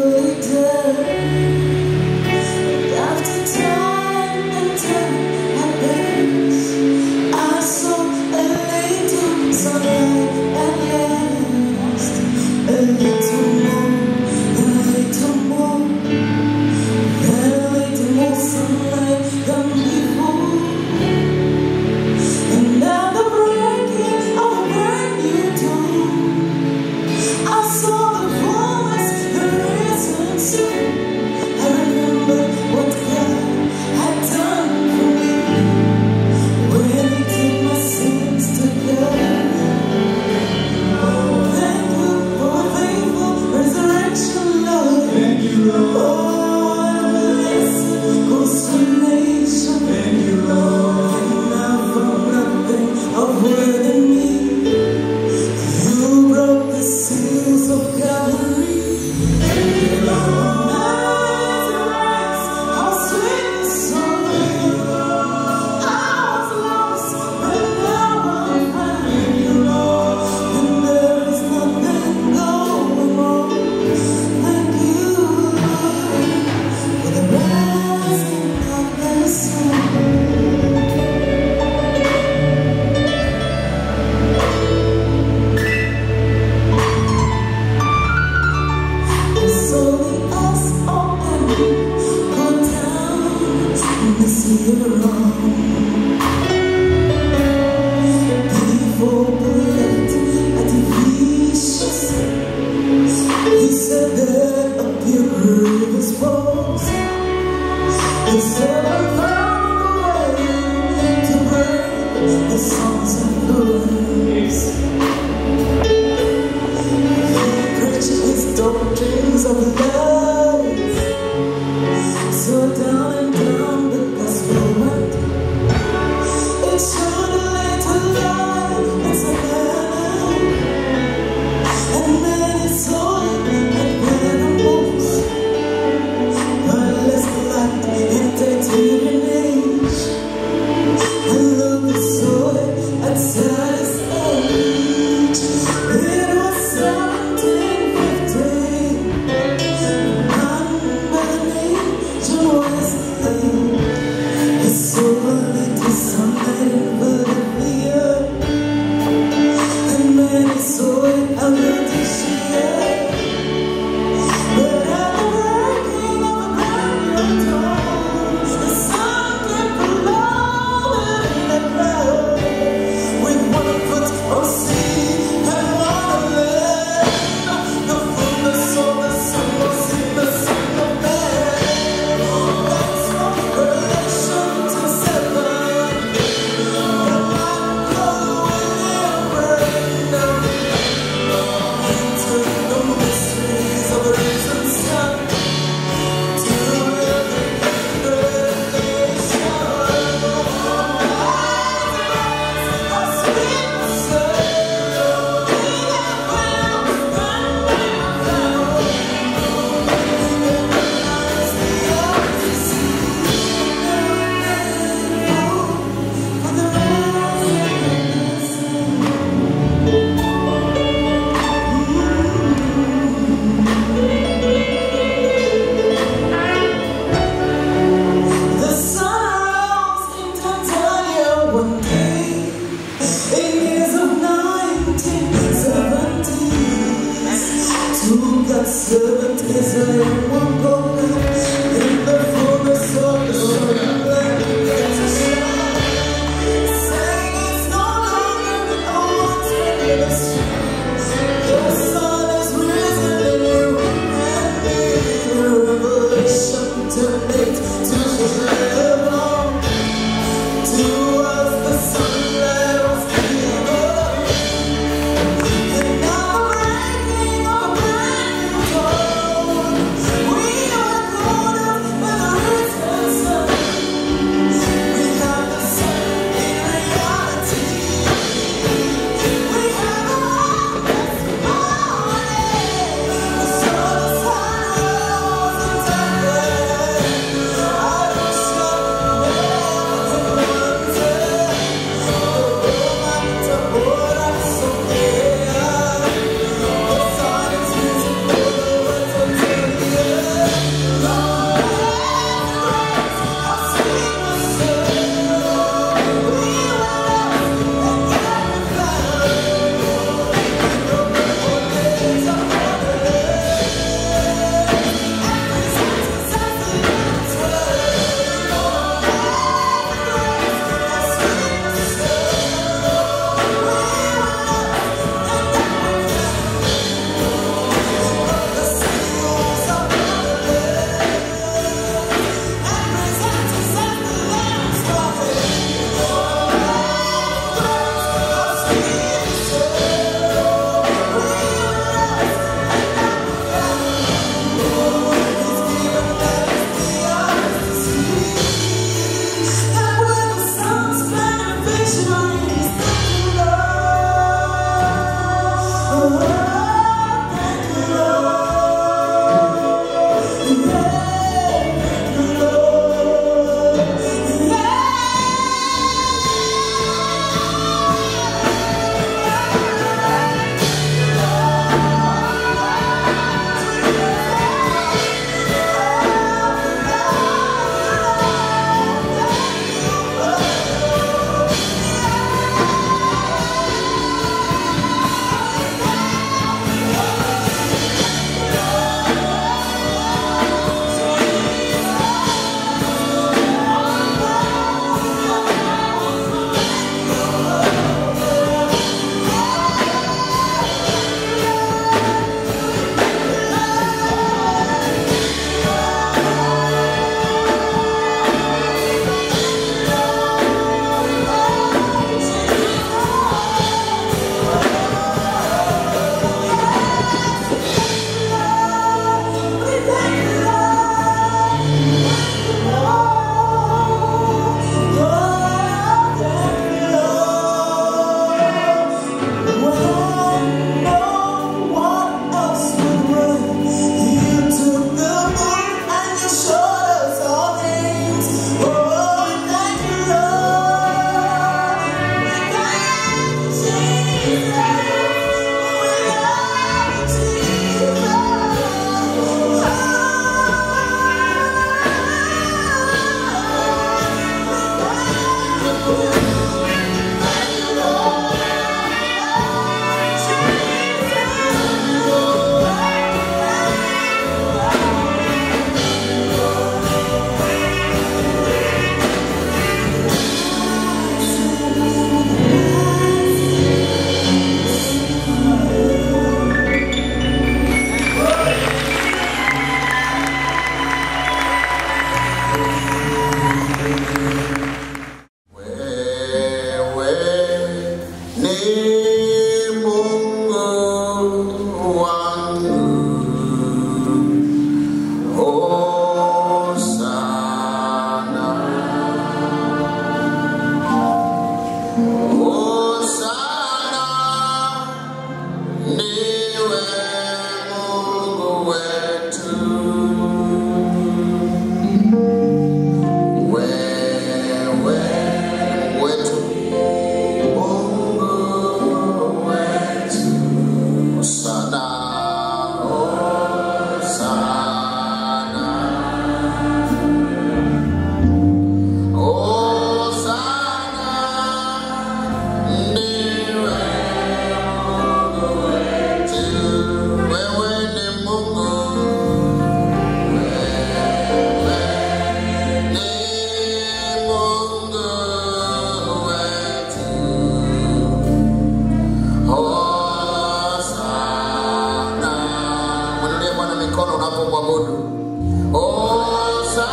Doctrines of love so down and down the gospel went. It's surely to life, it's a man. And then it's all and when I'm lost. But let's light entertaining tunapomwabudu. Hosana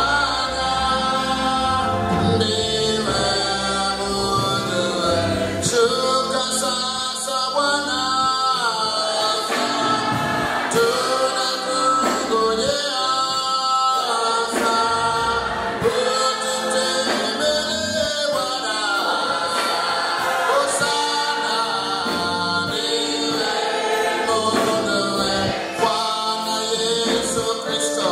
ndiwe Mungu, shuka sasa Bwana, tunakungojea sasa, ututembelee Bwana. Hosana ndiwe Mungu, Bwana Yesu Kristo.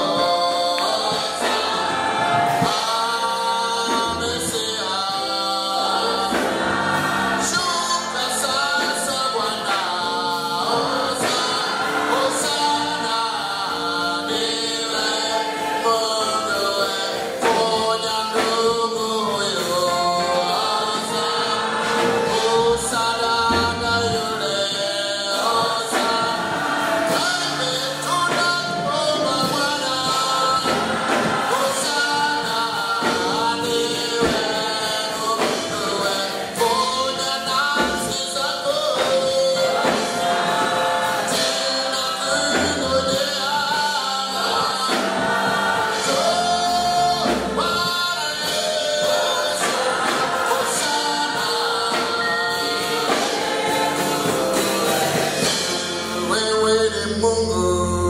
Wewe ni Mungu.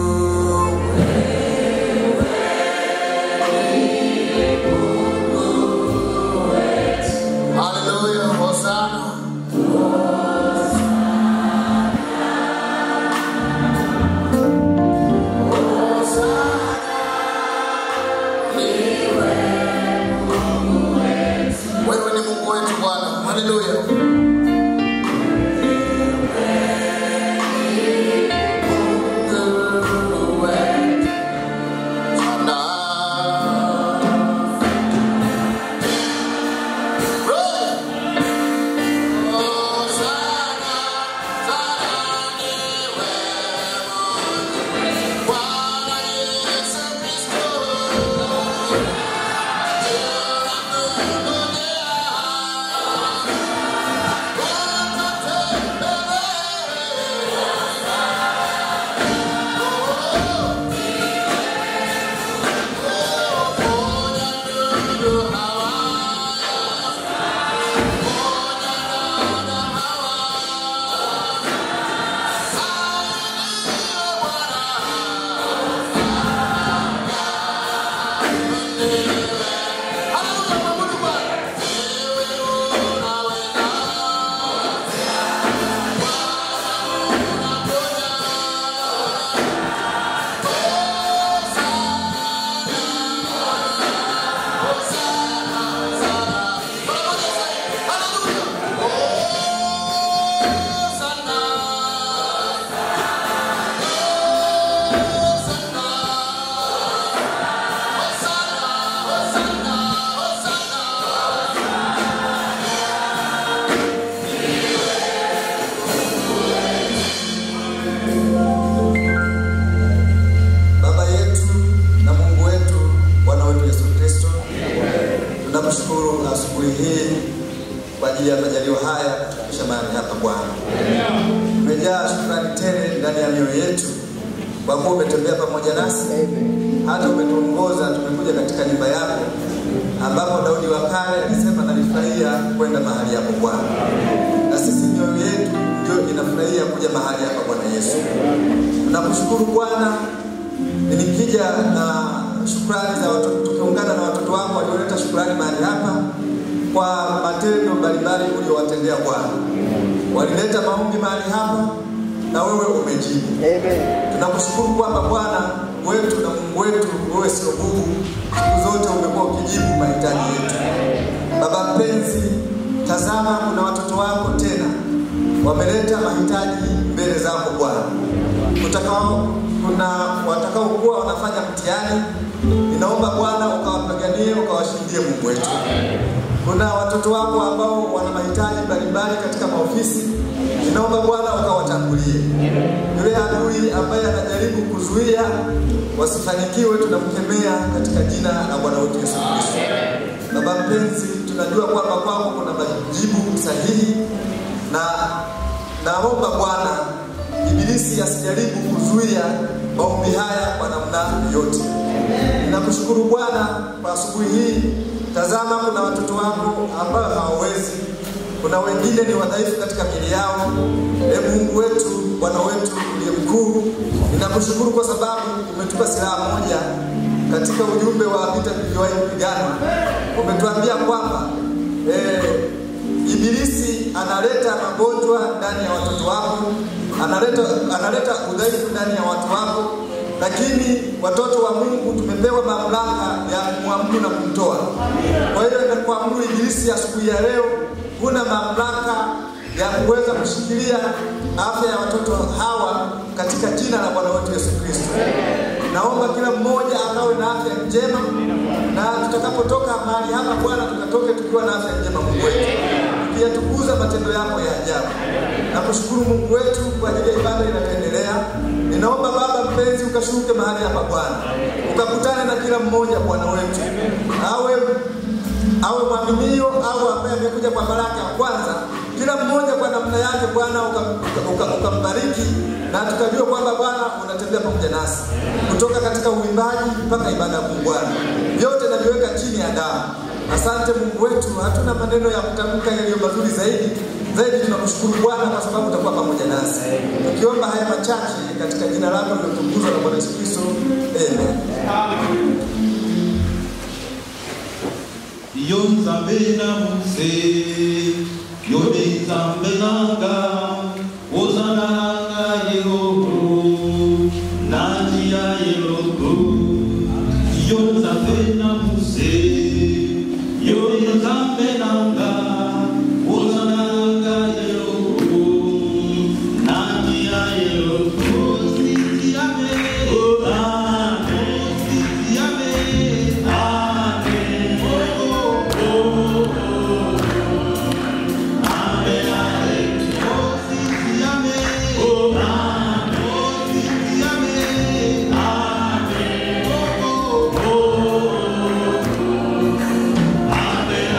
Hallelujah, Hosanna. Wewe ni Mungu wetu Bwana. Hallelujah. Mungu wetu. Sana. Roho. Oh, sana, sana niwe Mungu. Bwana Yesu Kristo. Baba yetu na Mungu wetu, Bwana wetu Yesu Kristo, tunakushukuru asubuhi hii kwa ajili ya majaliwa haya kutufikisha mahali hapa Bwana. Umejaa shukrani tele ndani ya mioyo yetu kwa kuwa umetembea pamoja nasi, hata umetuongoza tumekuja katika nyumba yako ambapo Daudi wa kale alisema nalifurahia kwenda mahali hapo Bwana, na sisi mioyo yetu ndio inafurahia kuja mahali hapa Bwana Yesu. Tunakushukuru Bwana nikija na shukrani za watoto, tukiungana na watoto wako walioleta shukrani mahali hapa kwa matendo mbalimbali uliowatendea Bwana. Walileta maombi mahali hapa na wewe umejibu. Tunakushukuru kwamba Bwana wetu na Mungu wetu, wewe sio bubu, siku zote umekuwa ukijibu mahitaji yetu. Baba mpenzi, tazama, kuna watoto wako tena wameleta mahitaji mbele zako Bwana kutakao kuna watakaokuwa wanafanya mtihani, ninaomba Bwana ukawapiganie ukawashindie Mungu wetu. Kuna watoto wako ambao wana mahitaji mbalimbali katika maofisi, ninaomba Bwana ukawatangulie. Yule adui ambaye anajaribu kuzuia wasifanikiwe, tunamkemea katika jina la Bwana wetu Yesu Kristo. Baba mpenzi, tunajua kwamba kwako kuna majibu sahihi na naomba Bwana ibilisi asijaribu kuzuia maombi haya kwa namna yote. Ninakushukuru Bwana kwa asubuhi hii. Tazama, kuna watoto wako ambao hawawezi, kuna wengine ni wadhaifu katika miili yao. E Mungu wetu, Bwana wetu uliye mkuu, ninakushukuru kwa sababu umetupa silaha moja katika ujumbe wa vita vilivyowahi kupiganwa. Umetuambia kwamba eh, Ibilisi analeta magonjwa ndani ya watoto wako, analeta analeta udhaifu ndani ya watu wako, lakini watoto wa Mungu tumepewa mamlaka ya kumwamuru na kumtoa. Kwa hiyo na kuamuru Ibilisi asubuhi ya leo, huna mamlaka ya kuweza kushikilia afya ya watoto hawa katika jina la Bwana wetu Yesu Kristo. Naomba kila mmoja akawe na afya njema, na tutakapotoka mahali hapa Bwana, tukatoke tukiwa na afya njema, Mungu wetu, tukiyatukuza matendo yako ya ajabu. Nakushukuru Mungu wetu kwa ajili ya ibada inayoendelea. Ninaomba Baba mpenzi, ukashuke mahali hapa Bwana, ukakutane na kila mmoja Bwana wetu, awe awe mwaminio au ambaye amekuja kwa baraka ya kwanza, kila mmoja kwa namna yake Bwana ukambariki uka, uka, ukambariki na tukajua kwamba Bwana unatembea pamoja nasi kutoka katika uimbaji mpaka ibada ya Mungu Bwana, vyote naviweka chini ya damu. Asante Mungu wetu, hatuna maneno ya kutamka yaliyo mazuri zaidi zaidi. Tunakushukuru Bwana kwa sababu utakuwa pamoja nasi, tukiomba haya machache katika jina lako lilotukuzwa na Bwana Yesu Kristo, amen. Yo nzambe na muse yo de nzambe nanga ozana nanga yehova na njia yeloko yo nzambe na muse yo de nzambe nanga ozana nanga yeloko na njia yeloko sisi ame oh amen sisi ame amen oh oh oh amen amen oh sisi ame oh amen oh sisi ame amen oh oh oh amen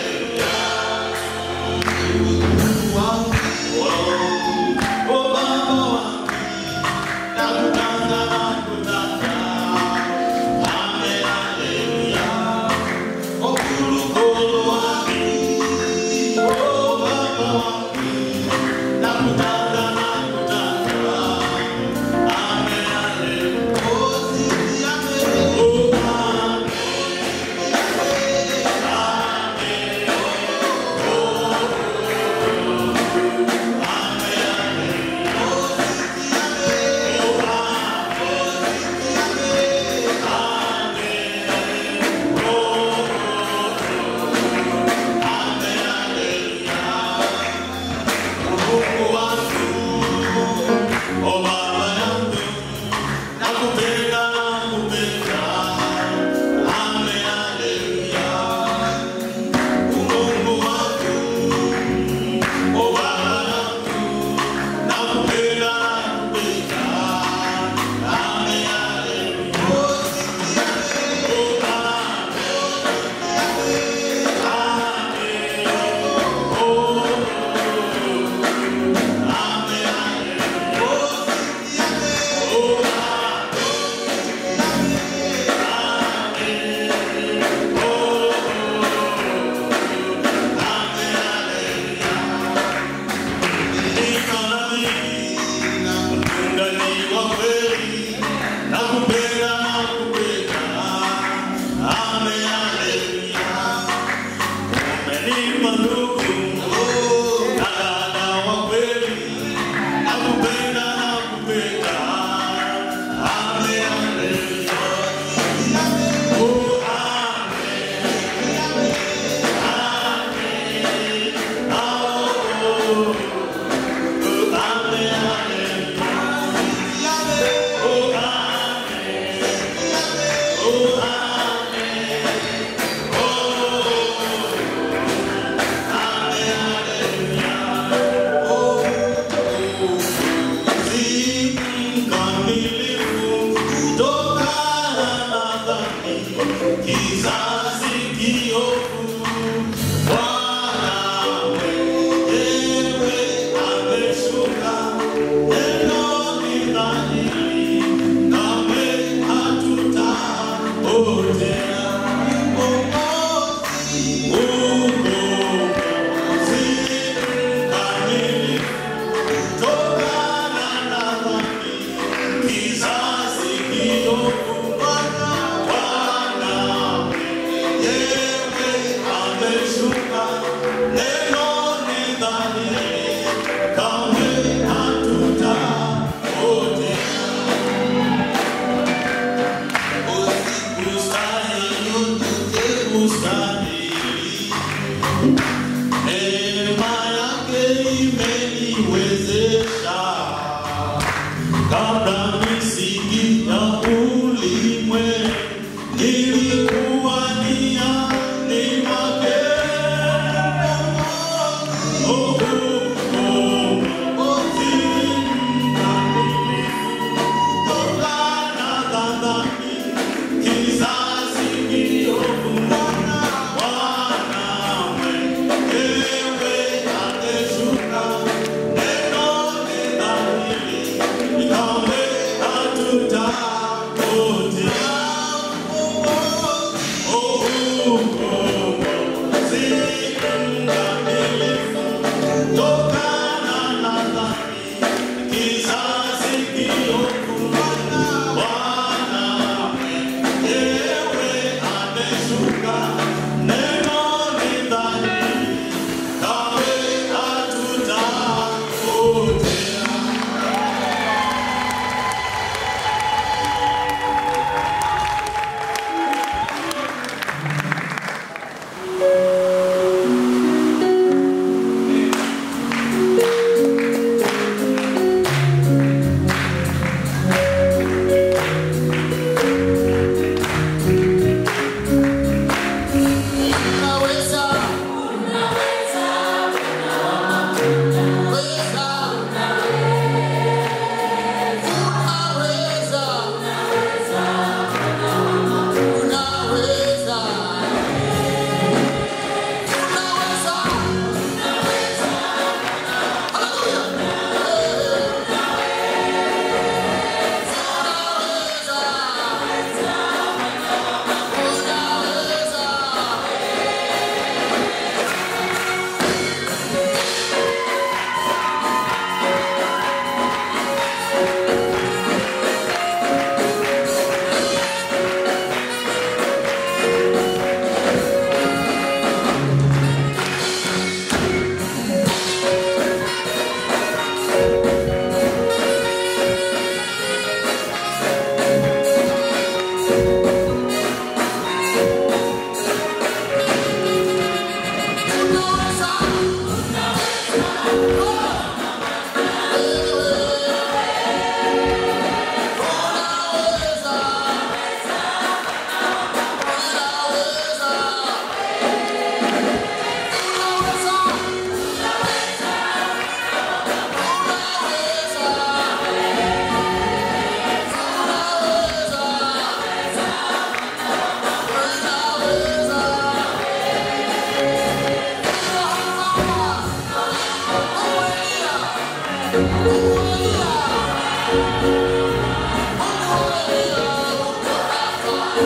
amen wangu oh baba wangu nakutanga nakutanga amen haleluya okulukolo wangu oh baba wangu nakutanga nakutanga amen haleluya oh sisi amen oh amen Mungu wangu, oh baba yangu, nakupenda nakupenda, amen haleluya. Mungu wangu, oh baba yangu, nakupenda nakupenda, amen haleluya. Oh sisi ame, oh amen, amen, oh. Kizazi kiovu Bwana wewe ameshuka neno ni dhahiri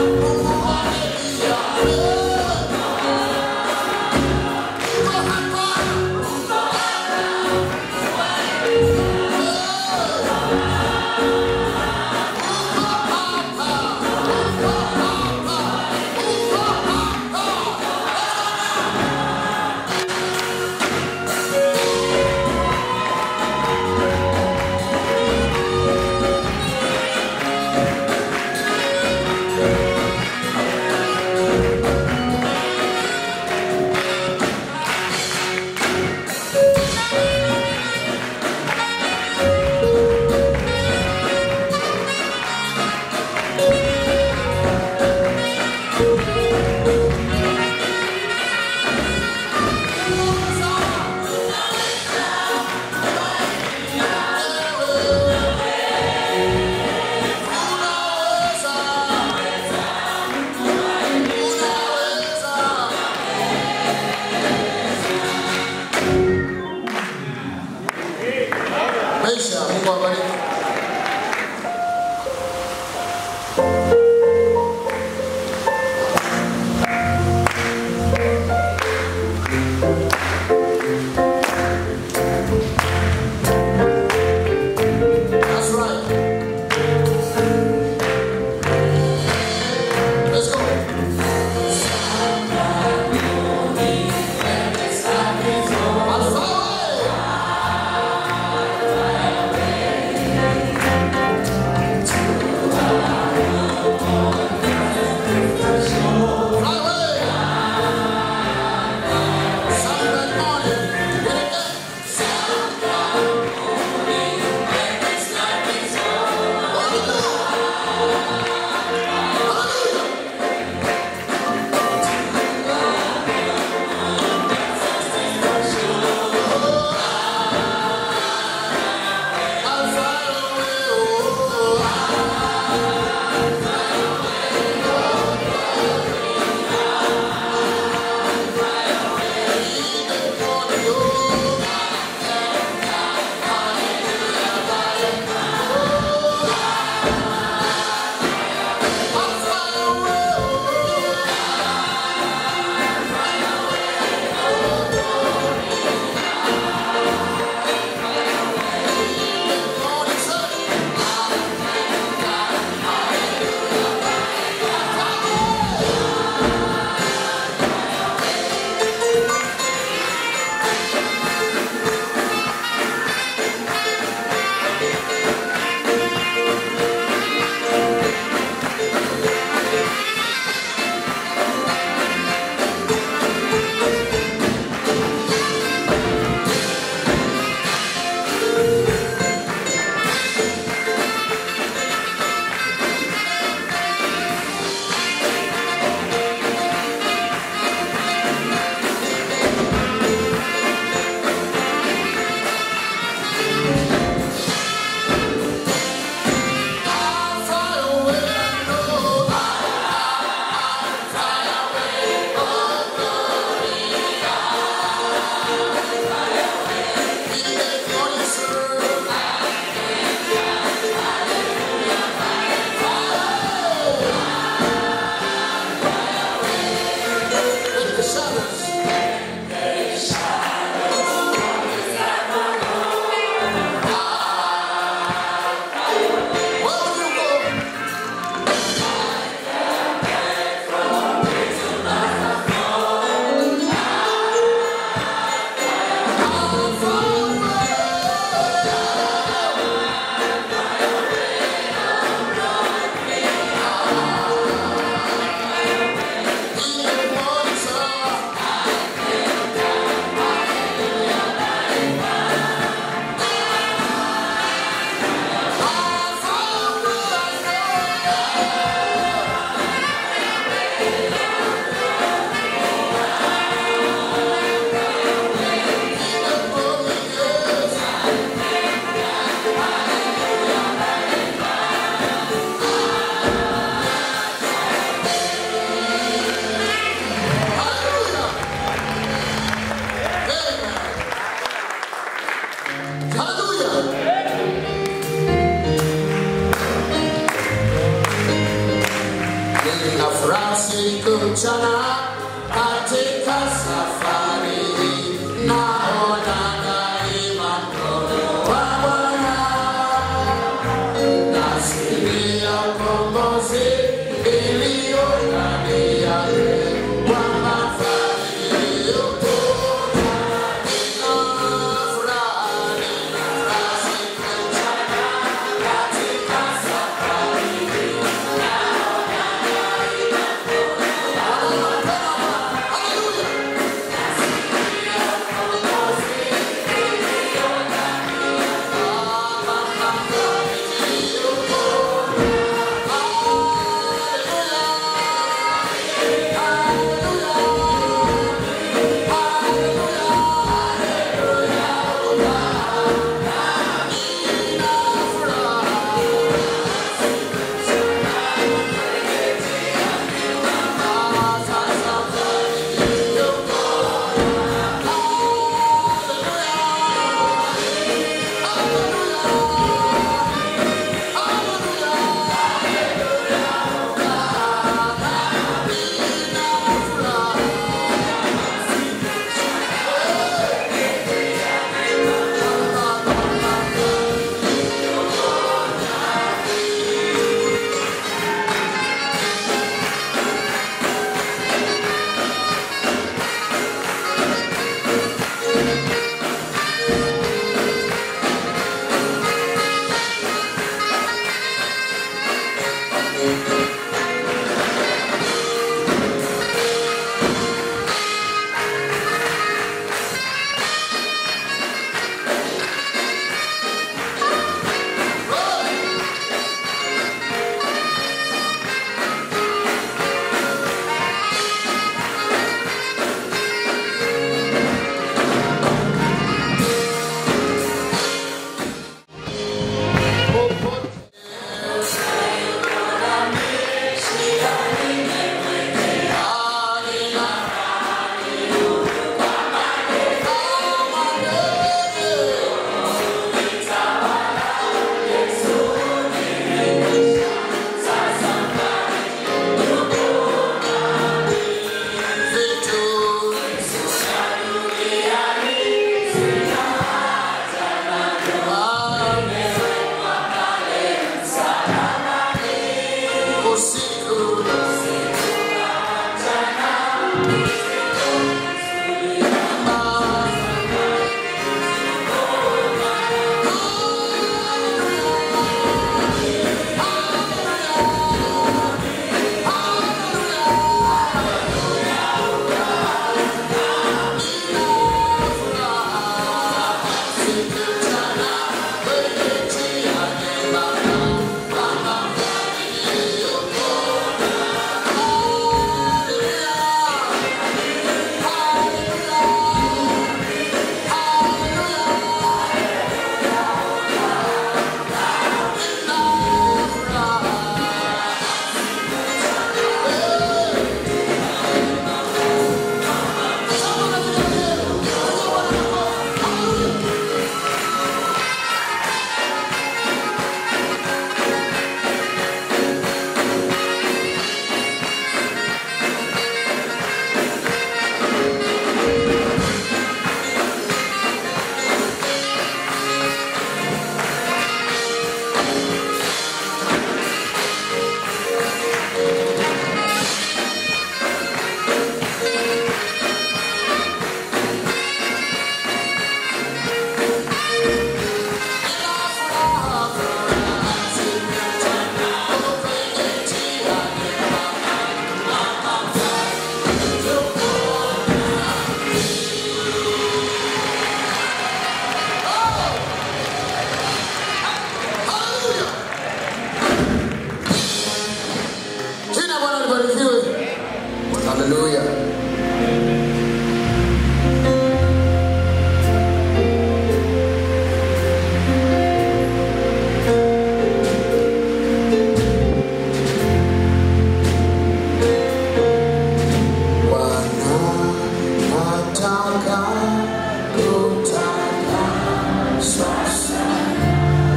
Thank furaha siku mchana katika safari hii naona daima mkono wa Bwana nasikia ukombozi iliyo ndani yake kwamba fadhili yupo na furaha ni furaha siku mchana katika safari hii naona daima mkono wa Bwana. Haleluya.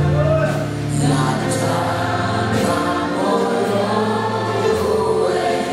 Nataka moyo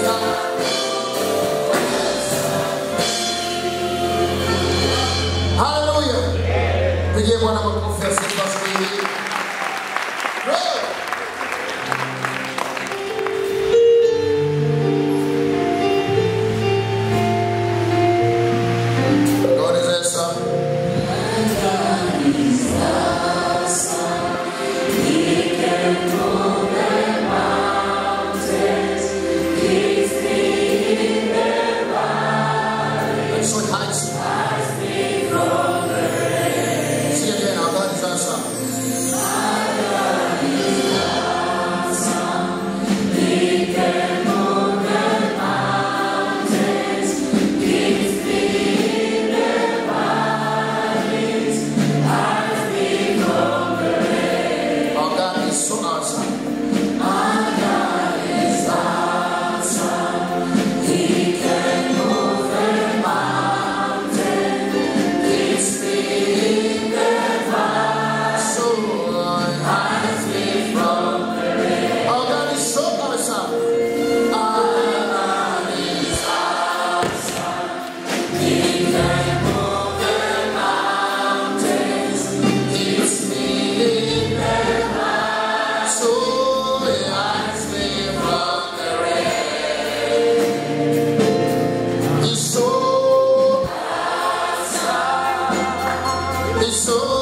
Haleluya. Pigie Bwana makofi ya sifa siku hii. Glory. God is awesome. And so it hides. See again, our God is awesome. Our God is so awesome. So hides me from Our God is so awesome. Our God is awesome. He can move the mountains. Keeps me in the light. So he hides me from the rain. He's so awesome. He's so awesome.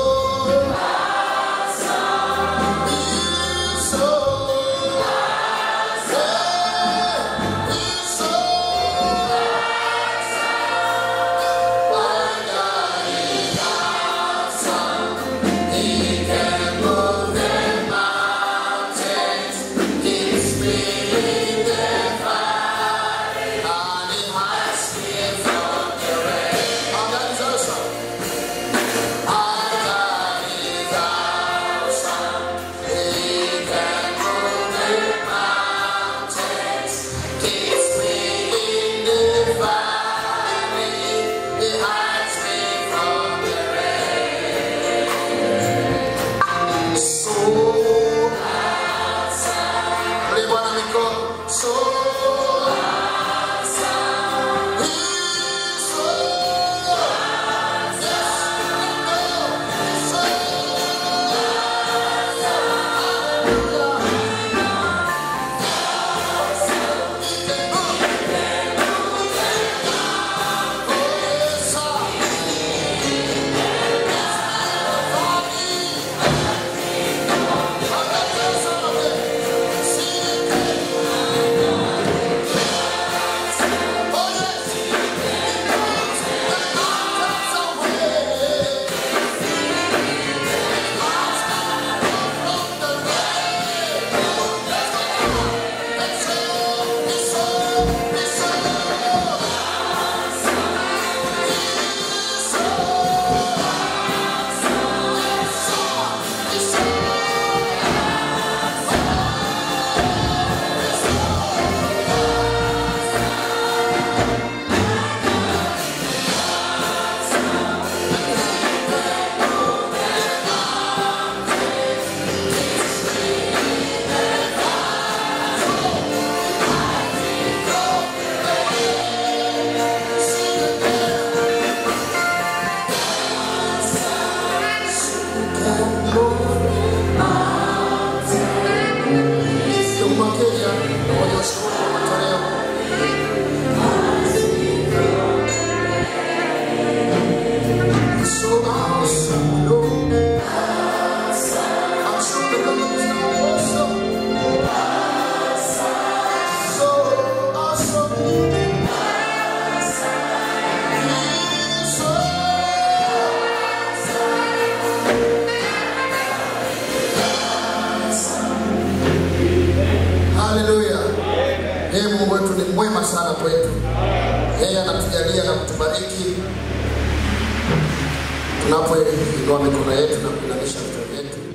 He's so awesome. He's so awesome. My God is awesome. He can move the mountains. Keeps me in the fire. And he hides me from the rain. Oh, that is awesome. Our God is awesome. He can move the mountains. Keeps me in the valley. He hides me from the rain. So awesome. Ule Bwana mikono. So awesome. He's so Kenya na walioshuhudu wa matoleo So awesome, Lord. I'm so privileged and awesome. So awesome. He's so Haleluya. Yeye Mungu wetu ni mwema sana kwetu. Yeye anatujalia na kutubariki tunapoinua mikono yetu na kuinamisha vichwa vyetu.